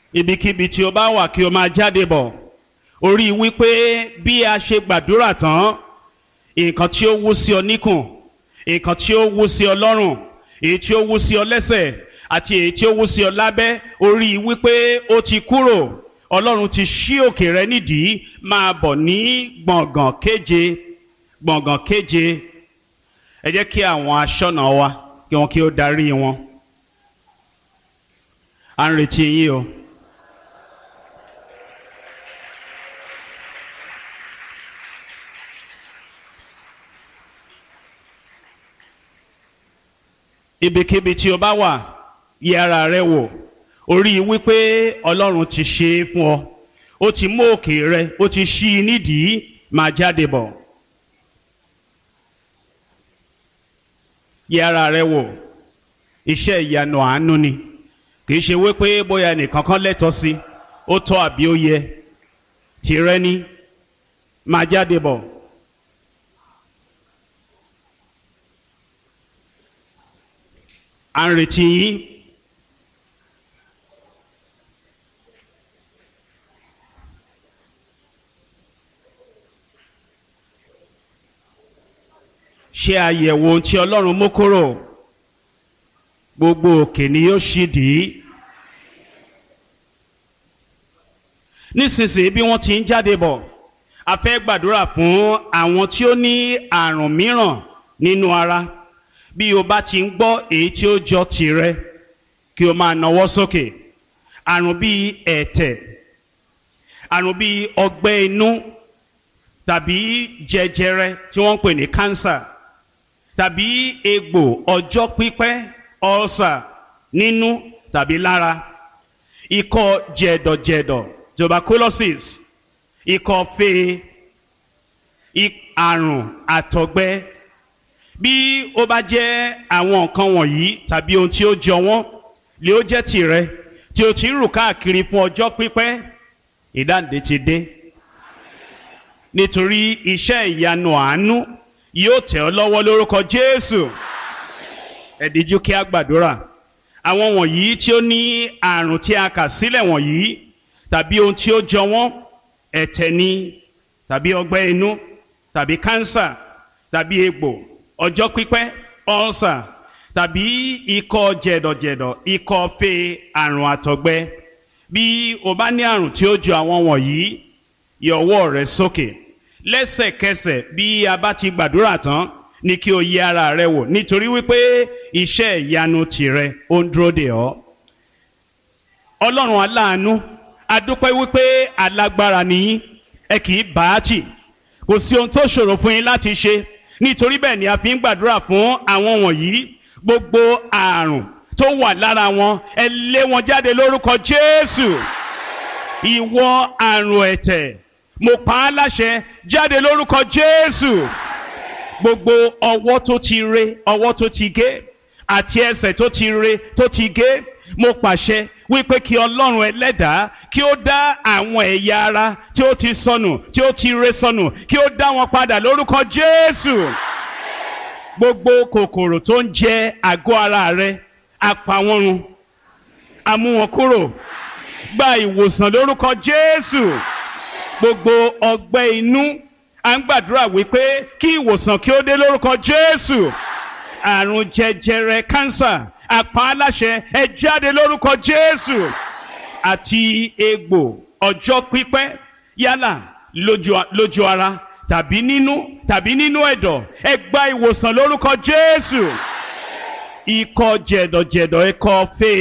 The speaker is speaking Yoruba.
ibikíbi tí o bá wà kí o máa jáde bọ̀ orí wípé bí a ṣe gbàdúrà tán nǹkan tí ó wú sí ọ níkùn nǹkan tí ó wú sí ọ lọ́rùn èyí tí ó wú sí ọ lẹ́sẹ̀ àti èyí tí ó wú sí ọ lábẹ́ orí wípé ó ti kúrò ọlọ́run ti ṣí òkè rẹ nídìí máa bọ̀ ní gbọ̀ngàn kéje gbọ̀ngàn kéje ẹ jẹ́ kí àwọn aṣọ́nà wa kí wọ́n kí ó darí wọn à ń retí yín o. ibikíbi tí o bá wà yẹ ara rẹ wò orí wípé ọlọ́run ti ṣe é fún ọ ó ti mú òkè rẹ ó ti ṣí i nídìí máa jáde bọ̀ yẹ ara rẹ wò iṣẹ́ ìyanu àánú ni kì í ṣe wípé bóyá ẹnìkan kan lẹ́tọ̀ọ́ sí ó tọ́ àbí ó yẹ tìrẹ ni máa jáde bọ̀. à ń retí yín. ṣe àyẹ̀wò ohun tí ọlọ́run mú kúrò gbogbo òkè ni yóò ṣì dì í. nísinsìnyí bí wọ́n ti ń jáde bọ̀ a fẹ́ gbàdúrà fún àwọn tí ó ní àrùn mìíràn nínú ara bí o bá ti ń gbọ́ èyí tí ó jọ tìrẹ kí o máa nawọ́ sókè àrùn bíi ẹ̀tẹ̀ àrùn bíi ọgbẹ́ inú tàbí jẹjẹrẹ tí wọ́n ń pè ní kánsà tàbí egbò ọjọ́ pípẹ́ ọ̀sà nínú tàbí lára ikọ́ jẹ̀dọ̀jẹ̀dọ̀ tuberculosis ikọ́ fee àrùn àtọ̀gbẹ bí ó bá jẹ́ àwọn nǹkan wọ̀nyí tàbí ohun tí ó jọ wọ́n lè ó jẹ́ tìrẹ tí o ti ń rù káàkiri fún ọjọ́ pípẹ́ ìdáǹdè ti dé nítorí iṣẹ́ ìyanu àánú yóò tẹ̀ ọ́ lọ́wọ́ lórúkọ Jésù ẹ díjú kí a gbàdúrà àwọn wọ̀nyí tí ó ní àrùn tí a kà sílẹ̀ wọ̀nyí tàbí ohun tí ó jọ wọ́n ẹ̀tẹ̀ ni tàbí ọgbẹ́ inú tàbí kánsà tàbí egbò ọjọ́ pípẹ́ ọ̀sà tàbí ikọ́ jẹ̀dọ̀jẹ̀dọ̀ ikọ́ fe àrùn àtọ̀gbẹ bí o bá ní àrùn tí ó jọ àwọn wọ̀nyí yọ ọwọ́ rẹ sókè lẹ́sẹ̀kẹsẹ̀ bí a bá ti gbàdúrà tán ni kí o yẹ ara rẹ wò nítorí wípé iṣẹ́ ìyanu tìrẹ ó ń dúró dè ọ́ ọlọ́run aláàánú adúpẹ́ wípé alágbára nìyí ẹ kì í bá a tì kò sí ohun tó ṣòro fún yín láti ṣe nítorí bẹ́ẹ̀ ni a fi ń gbàdúrà fún àwọn wọ̀nyí gbogbo àrùn tó wà lára wọn ẹ lé wọn jáde lórúkọ Jésù ìwọ àrùn ẹ̀tẹ̀ mo pa á láṣẹ jáde lórúkọ Jésù gbogbo ọwọ́ tó ti re ọwọ́ tó ti gé àti ẹsẹ̀ tó ti re tó ti gé mo pàṣẹ wípé kí Ọlọ́run ẹlẹ́dàá kí ó dá àwọn ẹ̀yà ara tí ó ti sọnù tí ó ti re sọnù kí ó dá wọn padà lórúkọ Jésù gbogbo kòkòrò tó ń jẹ àgọ́ ara rẹ apá wọn run a mú wọn kúrò gba ìwòsàn lórúkọ Jésù gbogbo ọgbẹ́ inú à ń gbàdúrà wípé kí ìwòsàn kí ó dé lórúkọ Jésù àrùn jẹjẹrẹ kánsà àpá aláṣẹ ẹ jáde lórúkọ Jésù àti egbò ọjọ́ pípẹ́ yálà lójú ara tàbí nínú tàbí nínú ẹ̀dọ̀ ẹ gba ìwòsàn lórúkọ Jésù ikọ́ jẹ̀dọ̀jẹ̀dọ̀ ikọ́ fèé.